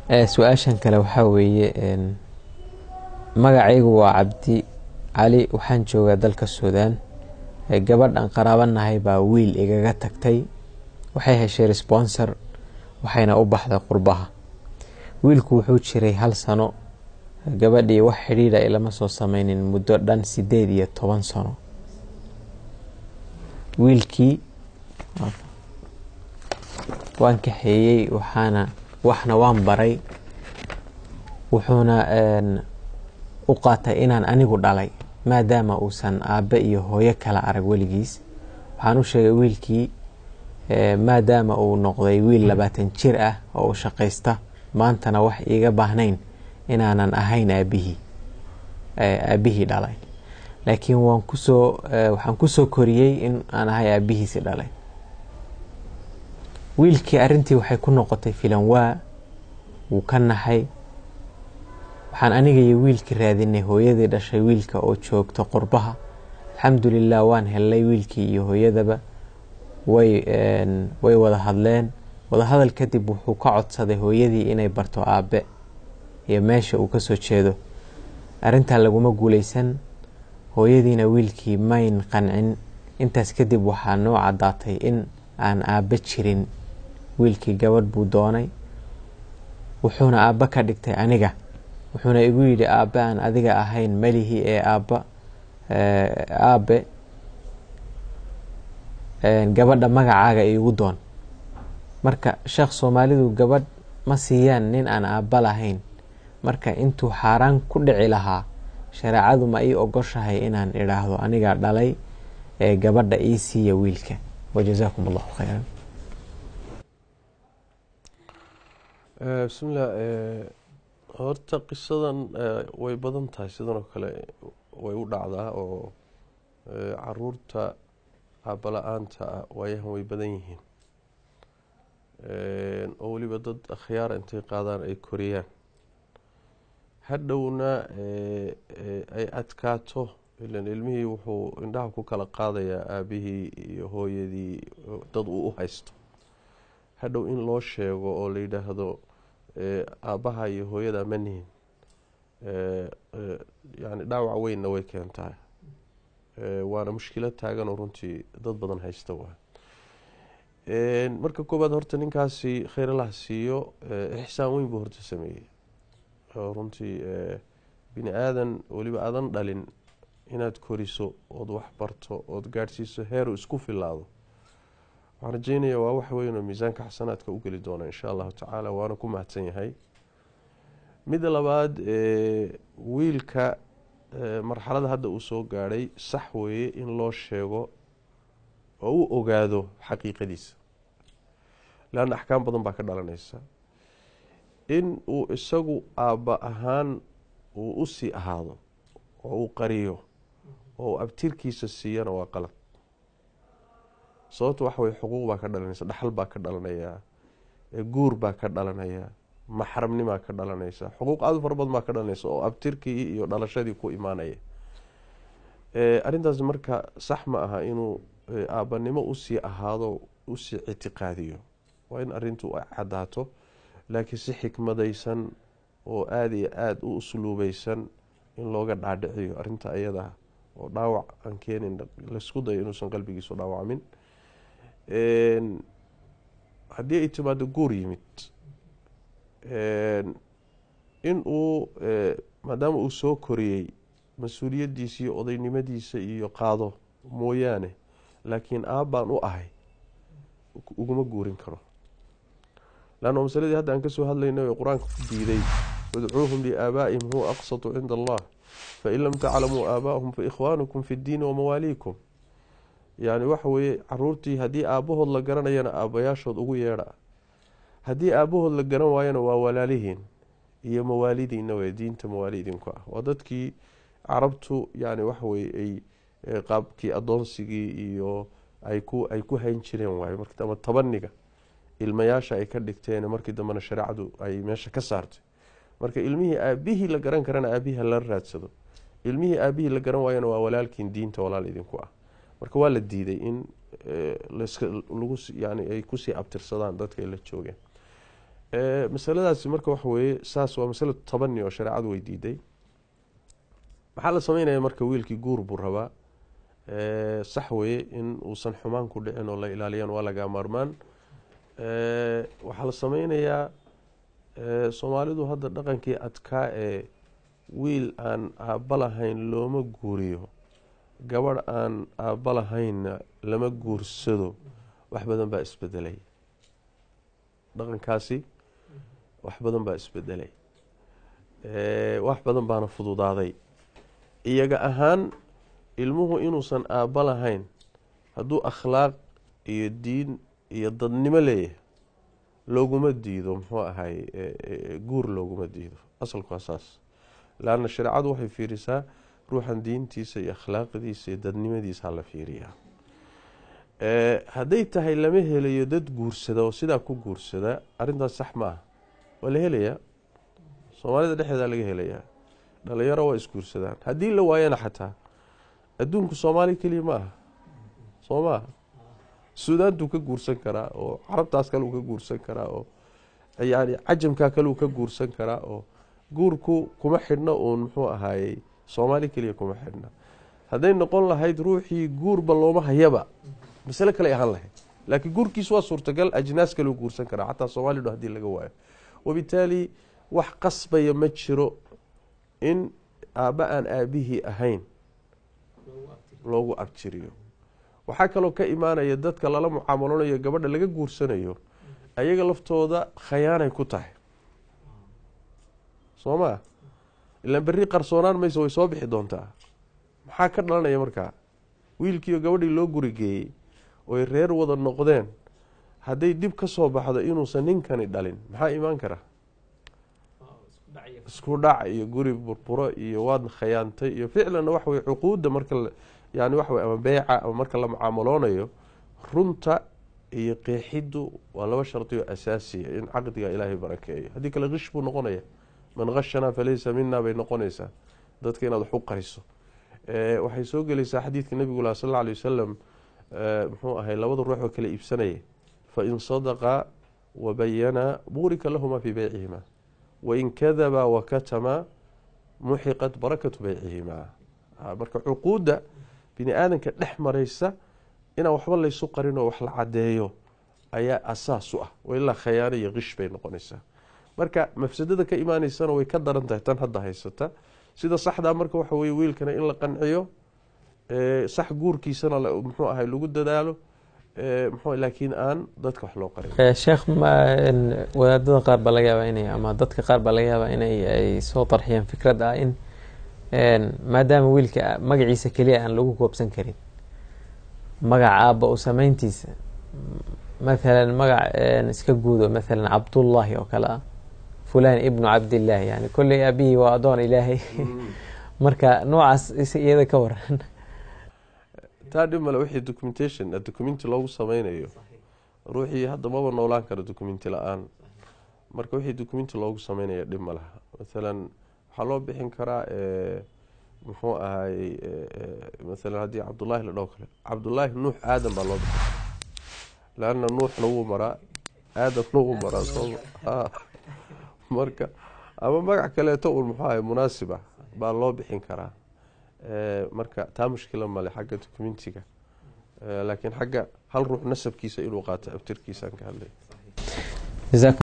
su-aashan kale waxaa weeye magacaygu waa cabdi cali waxaan joogaa dalka suudaan gabadhan qaraabanahay baa wiil igaga tagtay waxay heshay responsor waxayna u baxday qurbaha wiilku wuxuu jiray hal sano gabadhii wax xidhiidha ilama soo sameynin muddo dhan sideed iyo toban sano wiilkii waan kaxeeyey waxaana waxna waan baray wuxuuna u qaatay inaan anigu dhalay maadaama uusan aabbe iyo hooyo kala arag weligiis waxaan u sheegay wiilkii maadaama uu noqday wiil labaatan jir ah oo u shaqaysta maantana wax iiga baahnayn inaanan ahayn aabihii aabihii dhalay laakiin waan kusoo waxaan kusoo koriyey in aan ahay aabihiisi dhalay wiilkii arrintii waxay ku noqotay filan waa wuu ka naxay waxaan aniga iyo wiilkii raadinay hooyadii dhashay wiilka oo joogta qurbaha alxamdulilah waan helnay wiilkii iyo hooyadaba way way wada hadleen wadahadal kadib wuxuu ka codsaday hooyadii inay barto aabe iyo meesha uu kasoo jeedo arrintaa laguma guuleysan hooyadiina wiilkii mayn qancin intaas kadib waxaa noo caddaatay in aan aabbe jirin wiilkii gabadh buu doonay wuxuuna aabbe ka dhigtay aniga wuxuuna igu yidhi aabbe aan adiga ahayn melihi ee aabba aabe gabadha magacaaga iigu doon marka sheekh soomaalidu gabadh ma siiyaan nin aan aabba lahayn marka intuu xaaraan ku dhici lahaa shareecadu ma ii ogoshahay inaan idhaahdo anigaa dhalay ee gabadha ii siiya wiilka wajazaakum allahu khayran bismillah horta qisadan way badan tahay sidan oo kale way u dhacdaa oo caruurta aabala-aanta ah waayahan way badan yihiin oo weliba dad akhyaara intay qaadaan ay koriyaan hadhowna ay adkaato ilan ilmihii wuxuu indhaha ku kala qaadayaa aabihii iyo hooyadii dad uu u haysto hadhow in loo sheego oo la yidhaahdo aabbaha iyo hooyada ma nihin yani dhaawac weynna way keentaa waana mushkilad taagan oo runtii dad badan haysta waa marka koowaad horta ninkaasi kheyr allah siiyo ixsaan weyn buu horta sameeyey oo runtii bini aadan weliba aadan dhalin inaad koriso ood wax barto ood gaadhsiiso heeru isku filaado waxaan rajeynaya waa wax weyn oo miisaanka xasanaadka u geli doona insha allahu tacaala waana ku mahadsan yahay midda labaad wiilka marxalada hadda uu soo gaadhay sax weeye in loo sheego oo u ogaado xaqiiqadiisa leanna axkaam badan baa ka dhalanaysa in uu isagu aabba ahaan uu usii ahaado oo uu qariyo oo uu abtirkiisa siiyana waa qalad sababto waxa weye xuquuq baa ka dhalanaysa dhaxal baa ka dhalanayaa guur baa ka dhalanaya maxramnimaa ka dhalanaysa xuquuq aada u fara badan baa ka dhalanaysa oo abtirkii iyo dhalashadii ku imaanaya arrintaas marka sax ma aha inuu aabbanimo usii ahaado usii ictiqaadiyo waa in arrintu ay caddaato laakiin si xikmadaysan oo aada iyo aada u usluubeysan in looga dhaadhiciyo arrinta ayadaa oo dhaawac aan keenin laysku dayo inuusan qalbigiisu dhaawacmin haddii ay timaado guur yimid in uu maadaama uu soo koriyey mas-uuliyaddiisa iyo odaynimadiisa iyo qaado mooyaane laakiin aabbaan u ahay uguma guurin karo lanna masaladii hadda aan kasoo hadlaynay qur-aanka ku diiday udcuuhum liaabaa'ihim huwa aqsatu cinda allah fain lam taclamuu aabaahum faikhwaanukum fi ddiini wamawaaliikum yani waxa weeye caruurtii haddii aabahood la garanayana aabayaashood ugu yeedha haddii aabahood la garan waayana waa walaalihiin iyo mawaalidiina wey diinta mawaali idinku ah waa dadkii carabtu yani waxaweye ay qaabkii adoonsigii iyo ay ku ay ku hayn jireen waaye ama tabaniga ilmayaasha ay ka dhigteen markii dambena shareecadu ay meesha ka saartay marka ilmihii aabihii la garan karana aabihii hala raadsado ilmihii aabihii la garan waayana waa walaalkiin diinta walaal idinku ah marka waa la diiday in lagu yani ay kusii abtirsadaan dadka ay la joogeen masaladaasi marka waxa weeye saas waa masala tabani oo shareecadu way diiday maxaa la sameynaya marka wiilkii guur buu rabaa sax weye in uusan xumaan ku dhicin oo la ilaaliyaan waa laga maarmaan waxaa la sameynayaa soomaalidu hadda dhaqankii adkaa ee wiil aan aabba lahayn looma guuriyo gabadh aan aabba lahaynna lama guursado wax badan baa isbedelay dhaqankaasi wax badan baa isbedelay wax badan baana fududaaday iyaga ahaan ilmuhu inuusan aabba lahayn hadduu akhlaaq iyo diin iyo dadnimo leeyahay looguma diido muxuu ahay guur looguma diido asalku waa saas laanna shareecadu waxay fiirisaa ruuxan diintiisa iyo akhlaaqdiisa iyo dadnimadiisa la fiiriyaa hadday tahay lama helayo dad guursada oo sidaa ku guursada arrintaas sax ma ah waa la helayaa soomaalida dhexdeeda laga helayaa dhalinyaro waa isguursadaan haddii la waayana xataa adduunku soomaali keliya ma aha soo maaha suudaantuu ka guursan karaa oo carabtaas kale uu ka guursan karaa oo yani cajamkaa kale uu ka guursan karaa oo guurku kuma xidhna uun muxuu ahaayey soomaali keliya kuma xidhna hadday noqon lahayd ruuxii guurba looma hayaba masale kale ahaan lahayd laakiin guurkiisu waa suurtagal ajnaas kale u guursan karaa xataa soomaalidho hadii laga waayo wabitaali wax qasbaya ma jiro in aabba aan aabihii ahayn loogu abjiriyo waxaa kaloo ka imaanaya dadka lala mucaamaloonayo gabadha laga guursanayo ayaga laftooda khayaanay ku tahay soo maa ilaan berri qarsoonaan mayso way soo bixi doontaa maxaa ka dhalanaya markaa wiilkiiyo gabadhii loo gurigeeyey oy reer wada noqdeen hadday dib ka soo baxdo inuusan ninkani dhalin maxaa imaan kara isku dhac iyo guri burburo iyo waad khayaantay iyo ficlanna waxa weye cuquudda marka yani waxa wey ama beyca ama marka la mucaamaloonayo runta iyo qeexiddu waa laba shardi oo asaasiya in caqdiga ilaahay barakeeyo haddii kale kish buu noqonaya man khashanaa falaysa mina bay noqonaysaa dadka inaad wax u qariso waxay soo gelaysaa xadiidka nebigu lah sal alla alay wasalam muxuu ahay labada ruux oo kala iibsanaya fain sadaqa wabayana buurika lahuma fii beycihima wain kadaba wakatama muxiqat barakatu beycihima marka cuquudda bini aadanka dhex maraysa inaan waxba laysu qarin oo wax la cadeeyo ayaa asaas u ah ilaa khayaano iyo kish bay noqonaysaa marka mafsadada ka imaaneysana way ka daran tahay tan hadda haysata sida saxdaa marka waxa weye wiilkana in la qanciyo sax guurkiisana muxuu ahay lagu dadaalo mxu laakiin aan dadka wax loo qarin sheekh wadaadada qaar baa laga yaabaa inay ama dadka qaar baa laga yaabaa inay ay soo tarxiyeen fikrad ah in maadaama wiilka magaciisa keliya aan lagu koobsan karin magaca aabba u sameyntiisa mathalan magac iska guudo mathalan cabdullaahi oo kale ah fulan ibnu cabdillaahi yani kolley aabihii waa adoon ilaahay marka noocaas iyada ka waran taa dhib male wixii documentation documenti loogu sameynayo ruuxii hadda maba noolaan karo documenti la-aan marka wixii documenti loogu sameynaya dhib ma laha mathalan waxaa loo bixin karaa muxuu ahaayey mathalan haddii cabdullaahi la dhaho kale cabdullaahi nuux aadan baa loo bixin leanna nuuxna wuu maraa aadamna wuu maraa soo marka ama magac kaleeto un muxuu ahay munaasib ah baa loo bixin karaa marka taa mushkila male xagga documentiga laakiin xagga hal ruux nasabkiisa inuu qaato abtirkiisaan ka hadlay